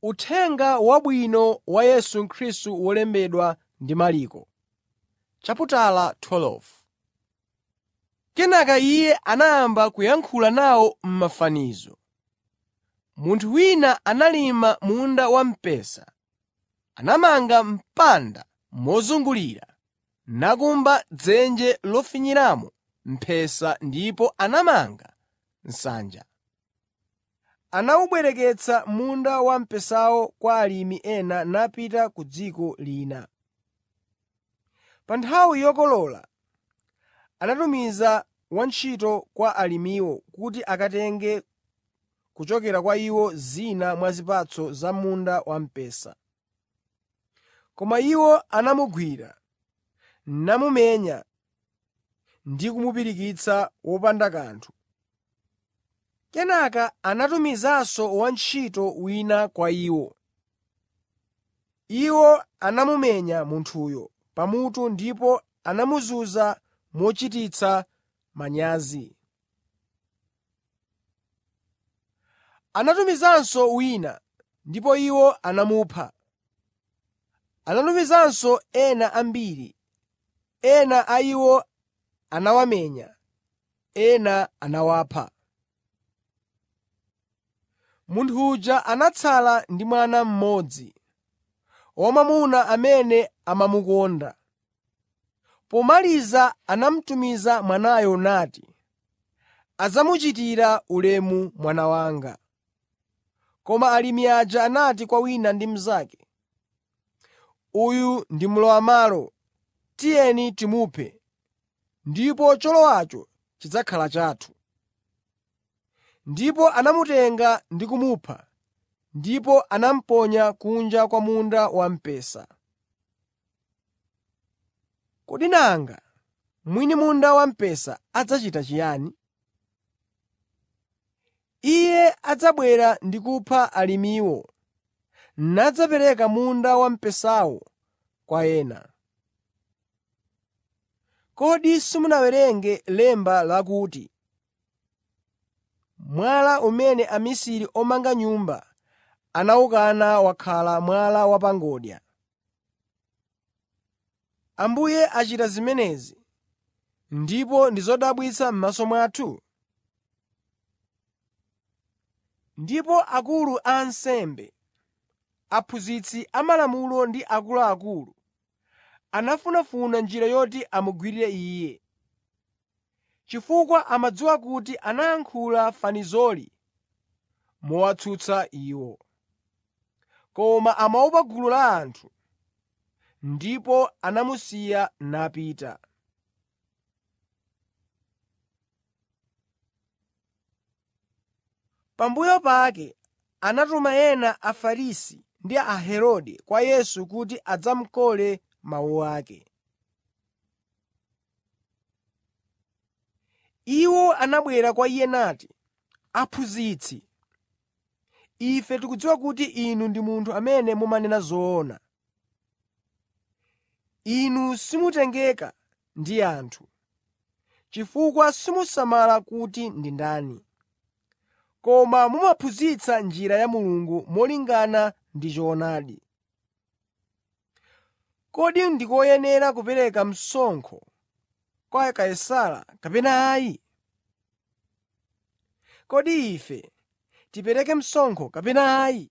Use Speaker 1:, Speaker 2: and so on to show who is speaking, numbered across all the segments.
Speaker 1: Uthenga Wabwino wa Yesu Khristu wolembedwa ndi Marko Kenaka Iye anayamba kuyankhula nawo m'mafanizo. Munthu wina analima munda wamphesa, anamanga mpanda mozungulira, nakumba dzenje lofinyiramo mphesa ndipo anamanga nsanja. Anawubwereketsa munda wamphesawo kwa alimi ena napita ku dziko lina. Pa nthawi yokolola anatumiza wantchito kwa alimiwo kuti akatenge kuchokera kwa iwo zina mwa zipatso za munda wamphesa. Koma iwo anamugwira, namumenya ndi kumupirikitsa wopanda kanthu. Kenaka anatumizanso wantchito wina kwa iwo. Iwo anamumenya munthuyo pamutu ndipo anamuzunza mochititsa manyazi. Anatumizanso wina, ndipo iwo anamupha. Anatumizanso ena ambiri, ena a iwo anawamenya, ena anawapha. Munthu uja anatsala ndi mwana mmodzi, wamwamuna amene amamukonda. Pomaliza anamutumiza mwanayo nati, “Adzamuchitira ulemu mwana wanga.” Koma alimi aja anati kwa wina ndi mnzake, “Uyu ndi mlowam'malo. Tiyeni timuphe, ndipo cholowacho chidzakhala chathu.” Ndipo anamutenga ndi kumupha, ndipo anamuponya kunja kwa munda wamphesa. Kodi nanga mwini munda wamphesa adzachita chiyani? Iye adzabwera ndi kupha alimiwo nadzapereka munda wamphesawo kwa ena. Kodi simunawerenge lemba lakuti, “Mwala umene amisiri omanga nyumba anawukana wakhala mwala wa pa ngodya.” Ambuye achita zimenezi, ndipo ndi zodabwitsa m'maso mwathu? Ndipo akulu a ansembe, aphunzitsi amalamulo ndi akuluakulu anafunafuna njira yoti amugwirire Iye, chifukwa amadziwa kuti anayankhula fanizoli mowatsutsa iwo. Koma amaopa gulu la anthu, ndipo anamusiya napita. Pambuyo pake anatuma ena Afarisi ndi Aherode kwa Yesu kuti adzamukole mawu ake. Iwo anabwera kwa Iye nati, “Aphunzitsi, ife tikudziwa kuti Inu ndi munthu amene mumanena zoona. Inu simutengeka ndi anthu, chifukwa simusamala kuti ndi ndani, koma mumaphunzitsa njira ya Mulungu molingana ndi choonadi. Kodi ndi koyenera kupereka msonkho kwa Kaisara kapena ayi? Kodi ife tipereke msonkho kapena ayi?”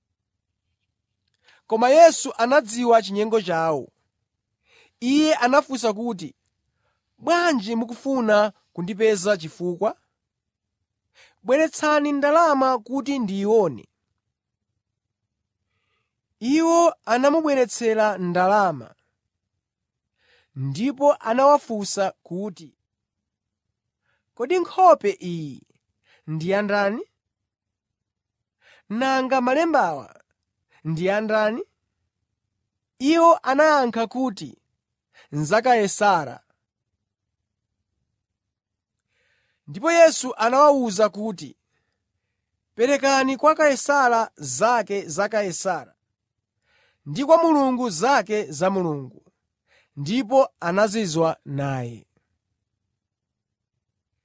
Speaker 1: Koma Yesu anadziwa chinyengo chawo. Iye anafunsa kuti, “Bwanji mukufuna kundipeza chifukwa? Bweretsani ndalama kuti ndiyione.” Iwo anamubweretsera ndalama, ndipo anawafunsa kuti, “Kodi nkhope iyi ndi ya ndani? Nanga malembawa ndi a ndani?” Iwo anayankha kuti, “Za Kaisara.” Ndipo Yesu anawawuza kuti, “Perekani kwa Kaisara zake za Kaisara ndi kwa Mulungu zake za Mulungu.” Ndipo anazizwa naye.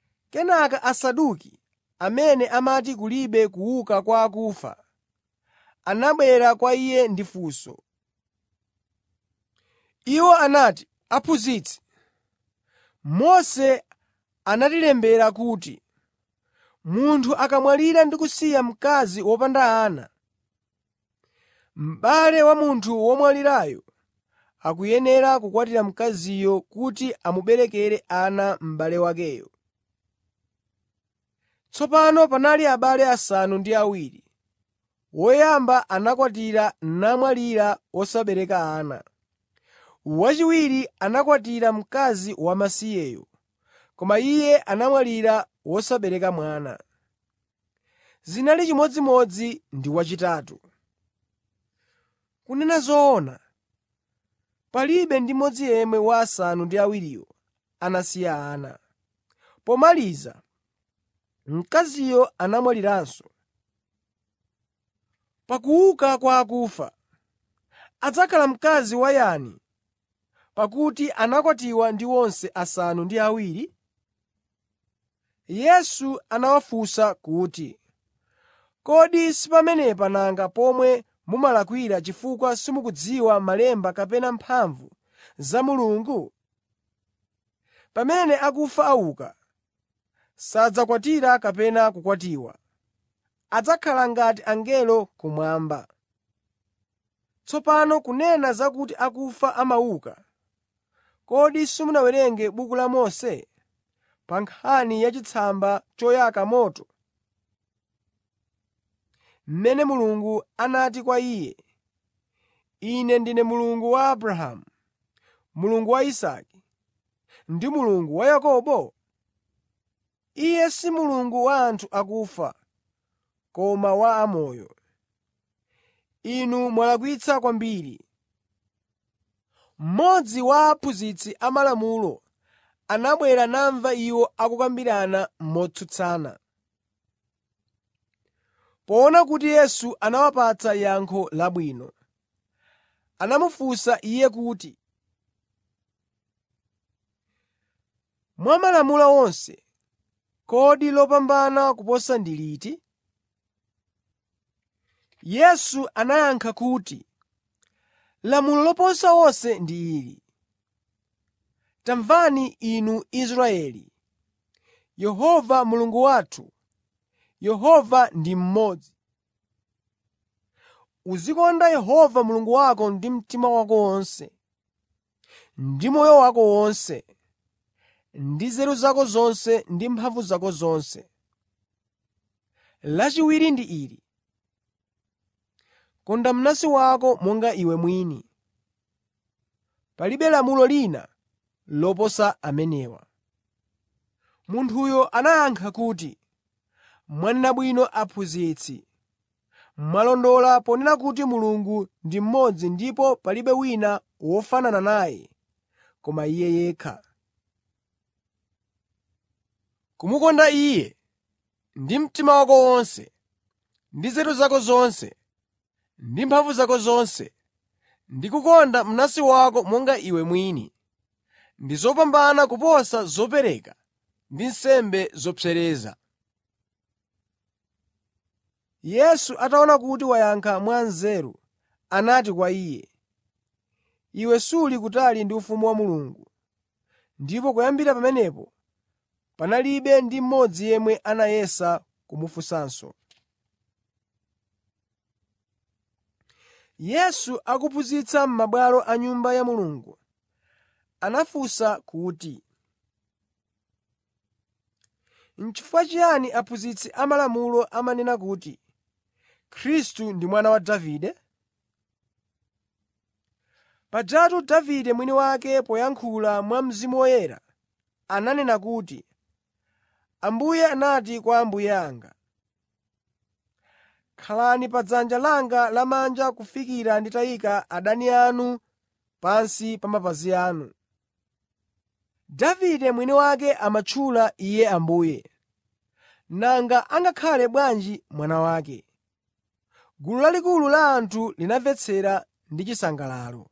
Speaker 1: Kenaka Asaduki, amene amati kulibe kuuka kwa akufa, anabwera kwa Iye ndi funso. Iwo anati, “Aphunzitsi, Mose anatilembera kuti munthu akamwalira ndi kusiya mkazi wopanda ana, m'bale wa munthu womwalirayo akuyenera kukwatira mkaziyo kuti amuberekere ana m'bale wakeyo. Tsopano panali abale asanu ndi awiri. Woyamba anakwatira namwalira wosabereka ana. Wachiwiri anakwatira mkazi wamasiyeyo, koma iye anamwalira wosabereka mwana. Zinali chimodzimodzi ndi wachitatu. Kunena zoona, palibe ndi mmodzi yemwe wa asanu ndi awiriwo anasiya ana. Pomaliza, mkaziyo anamwaliranso. Pakuuka kwa akufa, adzakhala mkazi wa yani pakuti anakwatiwa ndi onse asanu ndi awiri? Yesu anawafunsa kuti, “Kodi si pamenepa nanga pomwe mumalakwira chifukwa simukudziwa malemba kapena mphamvu za Mulungu? Pamene akufa auka, sadzakwatira kapena kukwatiwa. Adzakhala ngati angelo kumwamba. Tsopano kunena zakuti akufa amauka, kodi simunawerenge m'buku la Mose pa nkhani ya chitsamba choyaka moto, mmene Mulungu anati kwa iye, ‘Ine ndine Mulungu wa Abrahamu, Mulungu wa Isake ndi Mulungu wa Yakobo?’ Iye si Mulungu wa anthu akufa, koma wa amoyo. Inu mwalakwitsa kwambiri.” Mmodzi wa aphunzitsi amalamulo anabwera namva iwo akukambirana motsutsana. Poona kuti Yesu anawapatsa yankho labwino, anamufunsa Iye kuti, “Mwa malamulo onse, kodi lopambana kuposa ndi liti?” Yesu anayankha kuti, “Lamulo loposa onse ndi ili: ‘Tamvani inu Israeli, Yehova Mulungu wathu, Yehova ndi mmodzi. Uzikonda Yehova Mulungu wako ndi mtima wako wonse, ndi moyo wako wonse, ndi nzeru zako zonse ndi mphamvu zako zonse.’ Lachiwiri ndi ili: ‘Konda mnansi wako monga iwe mwini.’ Palibe lamulo lina loposa amenewa.” Munthuyo anayankha kuti, “Mwanena bwino Aphunzitsi. Mwalondola ponena kuti Mulungu ndi mmodzi ndipo palibe wina wofanana naye koma Iye yekha. Kumukonda Iye ndi mtima wako wonse, ndi nzeru zako zonse, ndi mphamvu zako zonse, ndi kukonda mnansi wako monga iwe mwini, ndi zopambana kuposa zopereka ndi nsembe zopsereza.” Yesu ataona kuti wayankha mwanzeru, anati kwa iye, “Iwe suli kutali ndi ufumu wa Mulungu.” Ndipo kuyambira pamenepo panalibe ndi mmodzi yemwe anayesa kumufunsanso. Yesu akuphunzitsa m'mabwalo a Nyumba ya Mulungu, anafunsa kuti, “N'chifukwa chiyani aphunzitsi amalamulo amanena kuti Khristu ndi mwana wa Davide? Pajatu Davide mwini wake poyankhula mwa Mzimu Woyera ananena kuti, ‘Ambuye anati kwa Ambuye anga: “Khalani pa dzanja langa lamanja kufikira nditayika adani anu pansi pa mapazi anu.” Davide mwini wake amatchula Iye Ambuye. Nanga angakhale bwanji mwana wake? Gulu lalikulu la anthu linamvetsera ndi chisangalalo.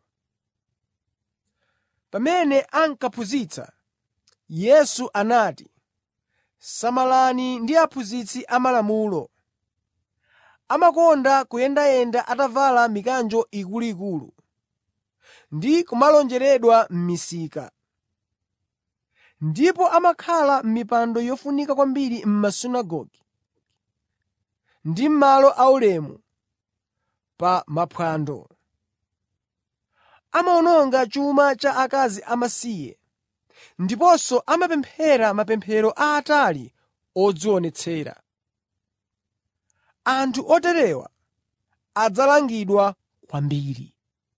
Speaker 1: Pamene ankaphunzitsa, Yesu anati, “Samalani ndi aphunzitsi amalamulo. amakonda kuyendayenda atavala mikanjo ikuluikulu ndi kumalonjeredwa m'misika. Ndipo amakhala m'mipando yofunika kwambiri m'masunagoge ndi m'malo aulemu pa maphwando. Amawononga chuma cha akazi amasiye ndiponso amapemphera mapemphero aatali odzionetsera. Anthu oterewa adzalangidwa kwambiri.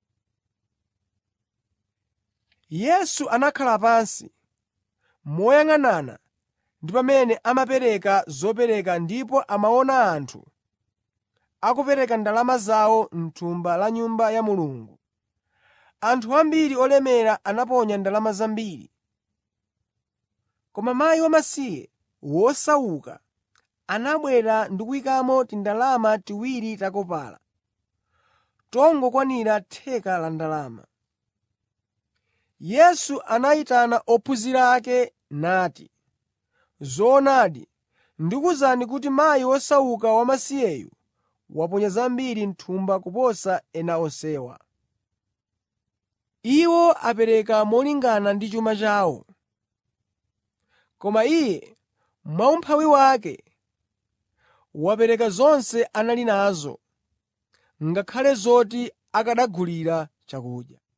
Speaker 1: Yesu anakhala pansi moyang'anana ndi pamene amapereka zopereka ndipo amaona anthu akupereka ndalama zawo m'thumba la Nyumba ya Mulungu. Anthu ambiri olemera anaponya ndalama zambiri. Koma mkazi wamasiye wosauka anabwera ndi kuyikamo tindalama tiwiri ta kopala, tongokwanira theka la ndalama. Yesu anayitana ophunzira ake nati, “Zoonadi, ndikuwuzani kuti mayi wosauka wamasiyeyu waponya zambiri m'thumba kuposa ena onsewa. Iwo apereka molingana ndi chuma chawo, koma iye mwaumphawi wake wapereka zonse anali nazo, ngakhale zoti akanagulira chakudya.”